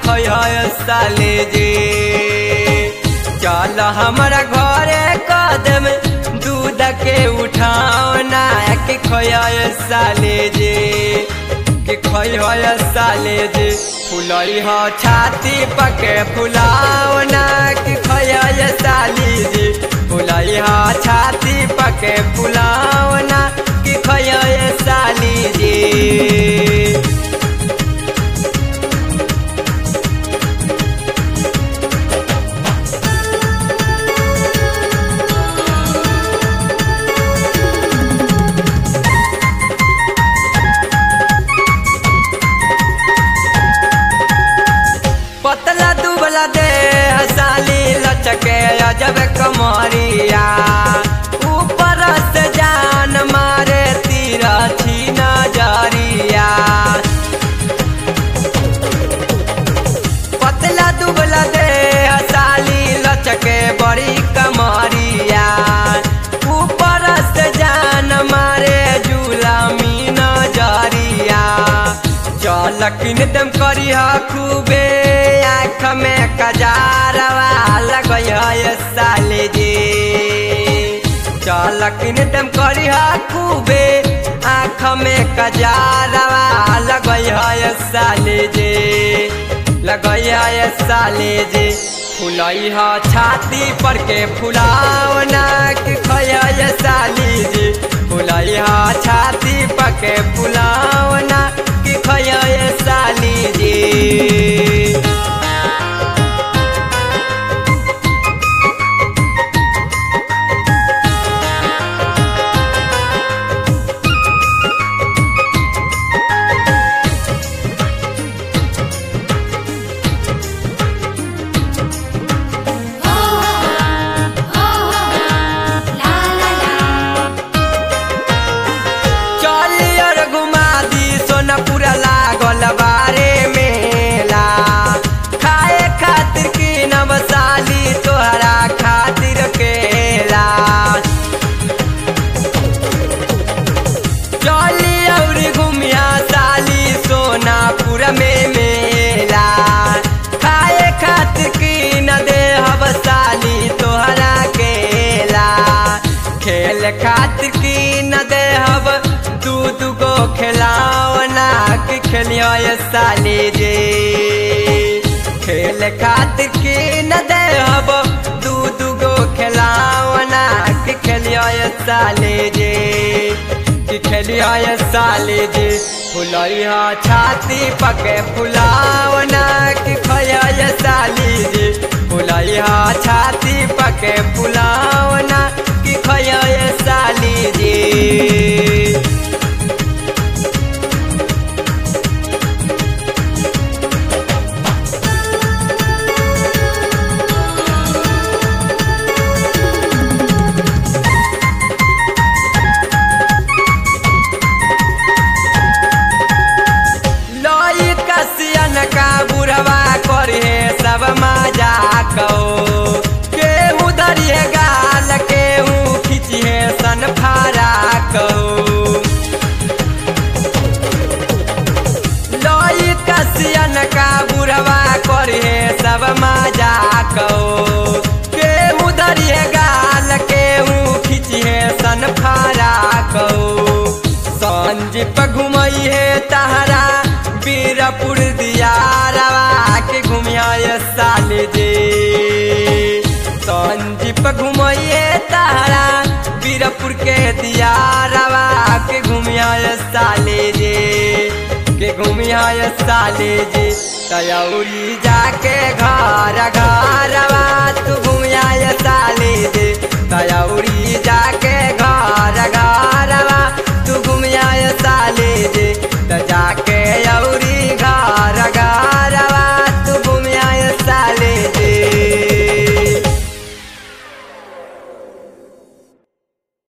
खै साले जे चल हमारा घरे कदम दूध के उठावना के खै साले जे के खै साले जे फुलई ह छाती पके फुलावना के खै साली जे फुलई ह छाती पके फुलावना के खै साली जे पतला दुबला दे साली लचके अजब कमरिया ऊपर से जान मारे तीरा छी नजरिया पतला दुबला दे साली लचके बड़ी कमरिया ऊपर से जान मारे जुलामी नजरिया चल किन दम करिया खूबे आँख में कजारवा लगय साले जे चल किन दम करिया खूबे आँख में कजारवा लगय साले जे लगय साले जे फुलई ह छाती पर के फुलावना के खय साली जे फुलई ह छाती पर के फुलावना के खय साली जे हो हो ला ला ला चलियर घुमा दी सोनपुर लागल बारे मेला खाए खातिर की नवसाली तोहरा खातिर केला चली और घुमिया साली सोनापुर में मेला खाए खातिर की न दे हब साली तोहरा केला खेल खातिर की न दे हब दूध गो खिलावना कि खेलियो ये साली जे खेल खातिर की न दे हब दूध गो खिलावना कि खेलियो ये साली जे कि खेलिया ये साली जी फुलई हा छाती पके फुलावना कि खया ये साली जी फुलई हा छाती पके फुलावना कि खया ये साली जी लई कसियन का बुढ़वा करे सब मजा कहो केहू धरिए गाल केहू खिचिए सन फारा कहो लई कसियन का बुढ़वा करे सब मजा कहो केहू धरिए गाल केहू खिचिए सन फारा कहो संजीप घुमई है तहरा बीरपुर दियारवा के घुमिया ये साले जे संजीप घुमई है तहरा बीरपुर के दियारवा के घुमिया ये साले जे के घुमिया ये साले जे तयौरी जाके घर घरवा तू घुमिया ये साले जे तयौरी जाके घर घरवा तू घुमिया ये साले जे त जाके औरी